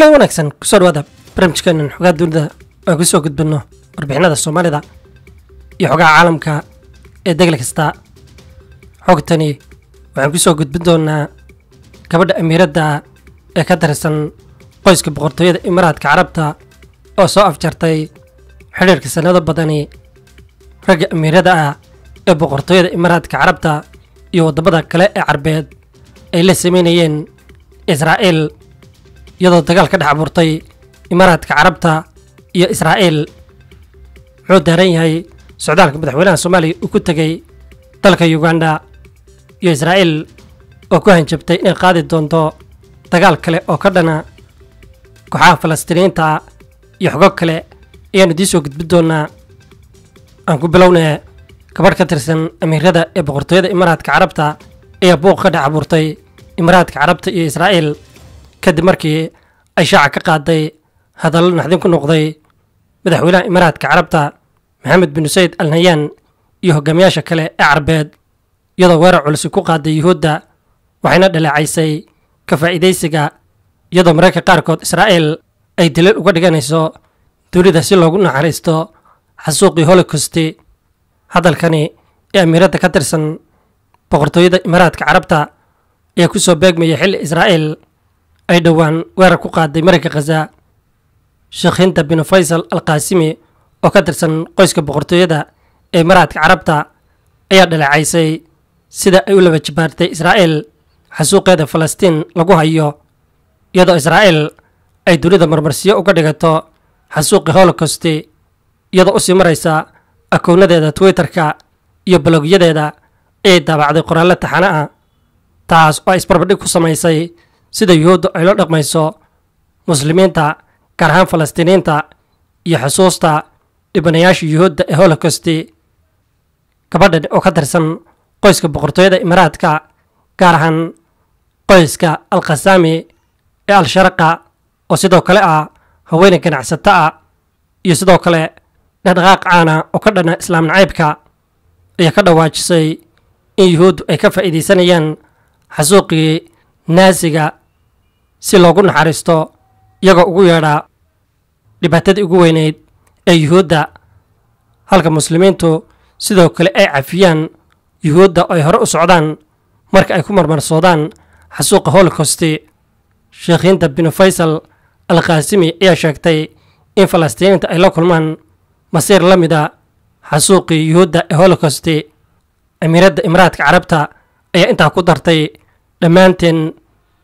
kulan wanaagsan kusoo dhawaada barnaamijkeenan xogaa dunida oo ku soo gudbinno warbixinada soomaalida iyo xogaha caalamka ee degli kasta xogtani waxaan ku soo gudbin doonaa gabadha amiiradda ee ka tirsan qoyska boqortooyada imaaraadka carabta oo soo afjartay xidhiirka sannado badani ragga amiirada ah ee boqortooyada imaaraadka carabta iyo waddamada kale ee carbeed ay la sameynayeen israa'iil iyadoo dagaal ka dhex abuurtay imaaraadka carabta iyo israa'iil muxuu daaran yahay socdaalka madaxweynaha soomaaliya uu ku tegey dalka uganda iyo israa'iil oo ku hanjabtay inay qaadi doonto dagaal kale oo ka dhana kooxaha falastiiniyiinta iyo xogo kale ayaanu idiin soo gudbin doonaa aan ku bilownee gabadh ka tirsan amiirada ee boqortooyada imaaraadka carabta ayaa buuq ka dhex abuurtay imaaraadka carabta iyo israa'iil kadib markii ay shaaca ka qaaday hadallo naxdin ku noqday madaxweynaha imaaraadka carabta maxamed bin sayd al nayaan iyo hogaamiyaasha kale ee carbeed iyadoo weerar culisi ku qaaday yuhuudda waxayna dhaleecaysay ka faa'iidaysiga iyadoo mararka qaarkood israa'iil ay daliil uga dhiganayso dunida si loogu naxariisto xasuuqii holocosti hadalkani ee amiiradda ka tirsan boqortooyada imaaraadka carabta ayaa ku soo beegmaya xilli israa'iil ay dhowaan weerar ku qaaday marayka khaza sheekhinta bin faysal al kaasimi oo ka tirsan qoyska boqortooyada ee imaaraadka carabta ayaa dhaleecaysay sida ay u laba jibaartay israa'iil xasuuqeeda falastiin lagu hayo iyadoo israa'iil ay dunida marmarsiyo uga dhigato xasuuqii holocosti iyadoo usii maraysa akownadeeda twitterka iyo balogyadeeda ayay daabacday qoraallo taxane ah taas oo ay isbarbadhig ku samaysay sida yuhuuddu ay la dhaqmayso muslimiinta gaar ahaan falastiiniyiinta iyo xusuusta dhibanayaasha yuhuudda ee holocosti gabadhan oo ka tirsan qoyska boqortooyada imaaraadka gaar ahaan qoyska al khasaami ee al-sharaqa oo sidoo kale ah haweeney ganacsato ah iyo sidoo kale dhaqdhaqaaq caana oo ka dhana islaam nacaybka ayaa ka dhawaajisay in yuhuuddu ay ka faa'iidaysanayaan xasuuqii naasiga si loogu naxariisto iyagoo ugu yeedhaa dhibaatadii ugu weyneyd ee yuhuudda halka muslimiintu sidoo kale ay cafiyaan yuhuudda oo ay hore u socdaan marka ay ku marmarsoodaan xasuuqa holocosti sheekhiinta bin faysal al khaasimi ayaa sheegtay in falastiiniinta ay la kulmaan masiir la mida xasuuqii yuhuudda ee holocosti amiiradda imaaraadka carabta ayaa intaa ku dartay dhammaanteen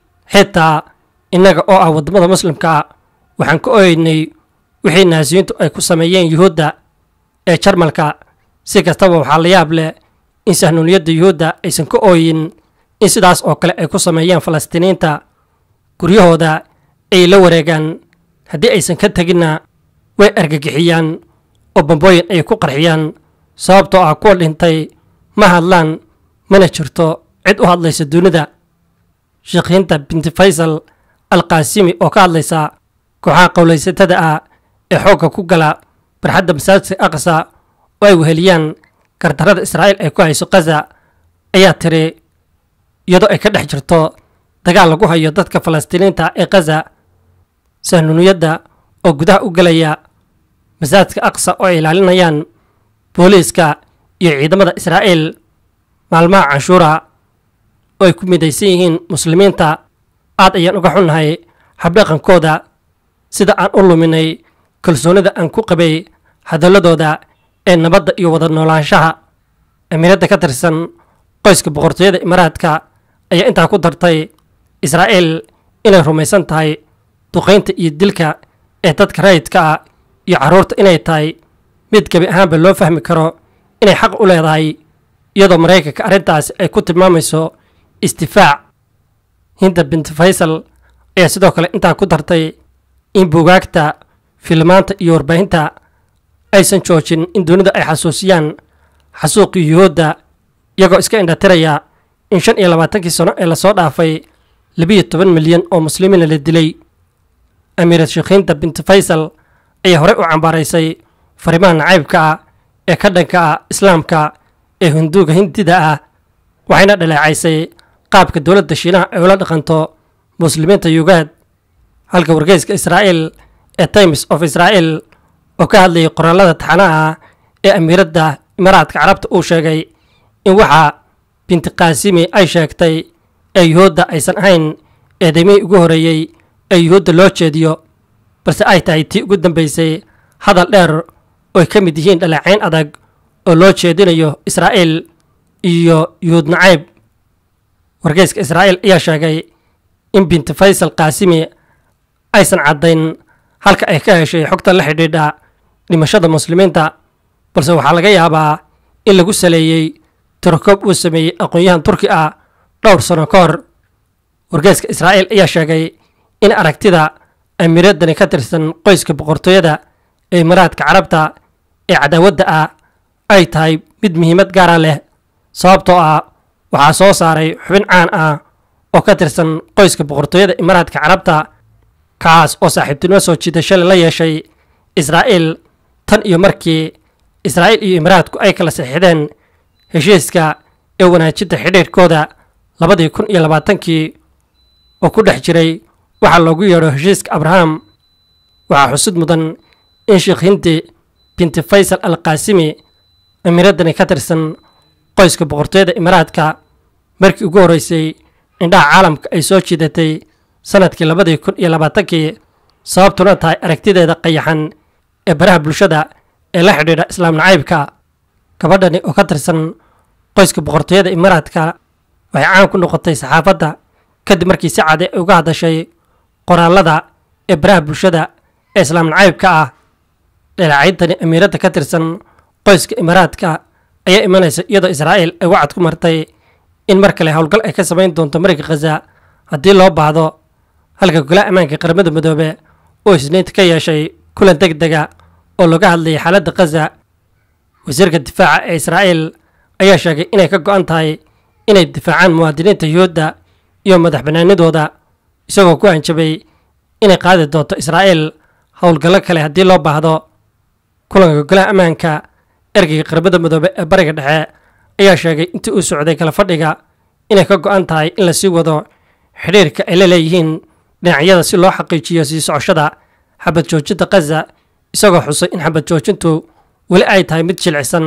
xitaa innaga oo ah waddamada muslimka waxaan ka ooyeynay wixii naasiyiintu ay ku sameeyeen yuhuudda ee jarmalka si kastaba waxaa la yaab leh in sahnuuniyadda yuhuudda aysan ka ooyin in sidaas oo kale ay ku sameeyeen falastiiniyiinta guryahooda ay la wareegaan haddii aysan ka teginna way argagixiyaan oo bambooyin ay ku qarxiyaan sababtoo ah kuwa dhintay ma hadlaan mana jirto cid u hadlaysa dunida sheekhiinta binti faysal al kaasimi oo ka hadlaysa kooxaha qowlaysatada ah ee xoogga ku gala barxadda masaajidka aqsa oo ay weheliyaan gardarrada israa'iil ay ku hayso khaza ayaa tiri iyadoo ay ka dhex jirto dagaal lagu hayo dadka falastiiniinta ee khaza sahnuuniyadda oo gudaha u gelaya masaajidka aqsa oo ay ilaalinayaan booliiska iyo ciidamada israa'iil maalmaha canshuura oo ay ku midaysan yihiin muslimiinta aad ayaan uga xunnahay habdhaqankooda sida aan u luminay kalsoonida aan ku qabay hadalladooda ee nabadda iyo wada noolaanshaha amiiradda ka tirsan qoyska boqortooyada imaaraadka ayaa intaa ku dartay israa'iil inay rumaysan tahay duqaynta iyo dilka ee dadka rayidka ah iyo carruurta inay tahay mid gebi ahaanba loo fahmi karo inay xaq u leedahay iyadoo maraykanka arrintaasi ay ku tilmaamayso istifaac hinda binti faysal ayaa sidoo kale intaa ku dartay in buugaagta filmaanta iyo warbaahinta aysan joojin in dunida ay xasuusiyaan xasuuqii yuhuudda iyagoo iska indhatiraya in shan iyo labaatankii sano ee lasoo dhaafay labiyo toban milyan oo muslimiina la dilay amiirad sheekhiinta binti faysal ayaa horey u cambaaraysay fariimaha nacaybka ah ee ka dhanka ah islaamka ee hunduuga hindida ah waxayna dhaleecaysay qaabka dowladda shiinaha ay ula dhaqanto muslimiinta yugaad halka wargeyska israa'iil ee times of israa'iil oo ka hadlayay qoraalada taxanaha ee amiiradda imaaraadka carabta uu sheegay in waxa binti kaasimi ay sheegtay ee yuhuudda aysan ahayn eedaymihii ugu horreeyey ee yuhuudda loo jeediyo balse ay tahay tii ugu dambaysay hadal dheer oo ay ka mid yihiin dhaleecayn adag oo loo jeedinayo israa'iil iyo yuhuud nacayb wargeyska israa'iil ayaa sheegay in binti faysal kaasimi aysan caddayn halka ay ka heshay xogta la xidhiidha dhimashada muslimiinta balse waxaa laga yaabaa in lagu saleeyey tirokoob uu sameeyey aqoon-yahan turki ah dhowr sano ka hor wargeyska israa'iil ayaa sheegay in aragtida amiiradani ka tirsan qoyska boqortooyada ee imaaraadka carabta ee cadaawadda ah ay tahay mid muhiimad gaara leh sababtoo ah waxaa soo saaray xubin caan ah oo ka tirsan qoyska boqortooyada imaaraadka carabta kaas oo saaxiibtinimo soo jiidashale la yeeshay israa'iil tan iyo markii israa'iil iyo imaaraadku ay kala saxiixdeen heshiiska ee wanaajinta xidhiirkooda labadii kun iyo labaatankii oo ku dhex jiray waxaa loogu yeedho heshiiska abraham waxaa xusud mudan in sheekh hindi binti faysal al kaasimi amiiraddani ka tirsan qoyska boqortooyada imaaraadka markii ugu horreysay indhaha caalamka ay soo jiidatay sanadkii labadii kun iyo labaatankii sababtuna tahay aragtideeda qayaxan ee baraha bulshada ee la xidhiidha islaam nacaybka gabadhani oo ka tirsan qoyska boqortooyada imaaraadka waxay caan ku noqotay saxaafadda kadib markii si cade ay uga hadashay qoraalada ee baraha bulshada ee islaam nacaybka ah dhaleecayntani amiiradda ka tirsan qoyska imaaraadka ayaa imanaysa iyadoo israa'iil ay wacad ku martay in mar kale howlgal ay ka samayn doonto mariga khaza haddii loo baahdo halka golaha ammaanka qaramada midoobe oo isniinta ka yeeshay kulan deg dega oo laga hadlayay xaaladda khaza wasiirka difaaca ee israa'iil ayaa sheegay inay ka go'an tahay inay difaacaan muwaadiniinta yuhuudda iyo madax bannaanidooda isagoo ku hanjabay inay qaadi doonto israa'iil howlgallo kale haddii loo baahdo kulanka golaha ammaanka ergeyga qaramada midoobe ee bariga dhexe ayaa sheegay intii uu socday kala fadhiga inay ka go'an tahay in lasii wado xidhiirka ay la leeyihiin dhinacyada si loo xaqiijiyo sii socoshada xabad joojinta khaza isagoo xusay in xabad joojintu weli ay tahay mid jilcisan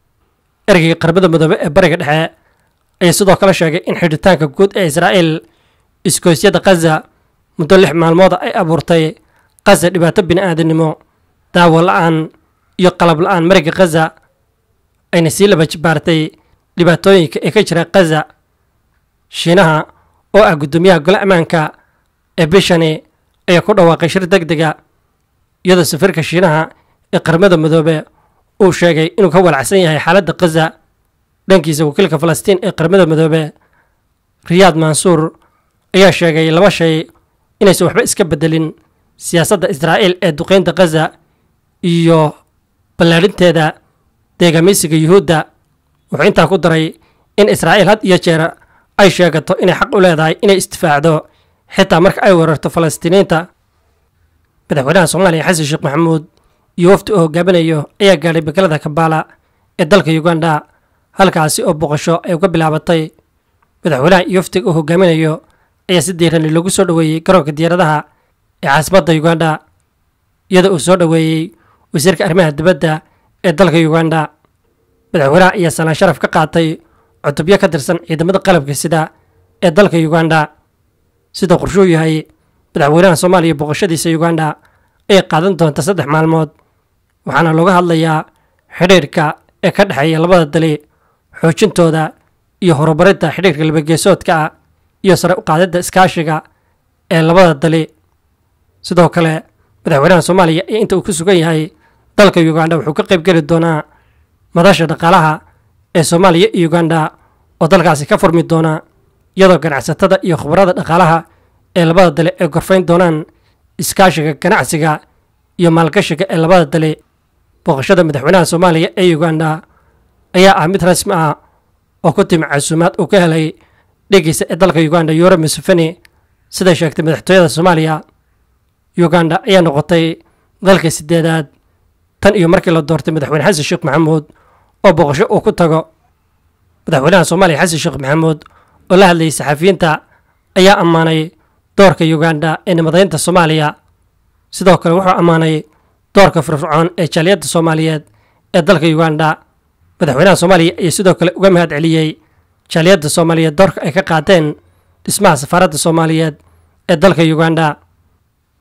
ergeyga qaramada midoobe ee bariga dhexe ayaa sidoo kale sheegay in xidhitaanka guud ee israa'iil iskooysyada khaza muddo lix maalmooda ay abuurtay khaza dhibaato bini'aadanimo daawo la'aan iyo qalab la'aan mariga khaza ayna sii laba jibaartay dhibaatooyinka ee ka jira khaza shiinaha oo ah guddoomiyaha gole ammaanka ee bishani ayaa ku dhawaaqay shir deg dega iyadoo safiirka shiinaha ee qaramada midoobe uu sheegay inuu ka walacsan yahay xaaladda khaza dhankiisa wakiilka falastiin ee qaramada midoobe riyaad mansuur ayaa sheegay laba shay inaysan waxba iska beddelin siyaasadda israa'iil ee duqeynta khaza iyo ballaadhinteeda deegaameysiga yuhuudda wuxuu intaa ku daray in israa'iil had iyo jeer ay sheegato inay xaq u leedahay inay isdifaacdo xitaa marka ay weerarto falastiiniinta madaxweynaha soomaaliya xasan sheekh maxamuud iyo wafdi uu hogaaminayo ayaa gaadhay magaalada kabaala ee dalka uganda halkaasi oo boqosho ay uga bilaabatay madaxweynaha iyo wafdiga uu hogaaminayo ayaa si diirani loogu soo dhoweeyey garoonka diyaaradaha ee caasimadda uganda iyadoo uu soo dhoweeyey wasiirka arrimaha dibadda ee dalka uganda madaxweynaha ayaa salaan sharaf ka qaatay cutubyo ka tirsan ciidamada qalabka sida ee dalka uganda sida qorshuu yahay madaxweynaha soomaaliya boqoshadiisa uganda ayay qaadan doonta saddex maalmood waxaana looga hadlayaa xidhiirka ee ka dhexeeya labada dali xoojintooda iyo horumarinta xidhiirka labageesoodka ah iyo sare u qaadidda iskaashiga ee labada dali sidoo kale madaxweynaha soomaaliya ee inta uu ku sugan yahay dalka uganda wuxuu ka qayb geli doonaa madasha dhaqaalaha ee soomaaliya iyo uganda oo dalkaasi ka furmi doona iyadoo ganacsatada iyo khubarada dhaqaalaha ee labada dale ay gorfayn doonaan iskaashiga ganacsiga iyo maalgashiga ee labada dale booqashada madaxweynaha soomaaliya ee uganda ayaa ah mid rasmi ah oo ku timi casuumaad uu ka helay dhegeysa ee dalka uganda yuro museveni siday sheegtay madaxtooyada soomaaliya uganda ayaa noqotay dalka sideedaad tan iyo markii la doortay madaxweyne xasan sheekh maxamuud oo booqasho uu ku tago madaxweynaha soomaaliya xasan sheekh maxamuud oo la hadlayay saxafiyiinta ayaa ammaanay doorka uganda ee nimadaynta soomaaliya sidoo kale wuxuu ammaanay doorka firfircoon ee jaaliyadda soomaaliyeed ee dalka uganda madaxweynaha soomaaliya ayaa sidoo kale uga mahad celiyey jaaliyadda soomaaliyeed doorka ay ka qaateen dhismaha safaaradda soomaaliyeed ee dalka uganda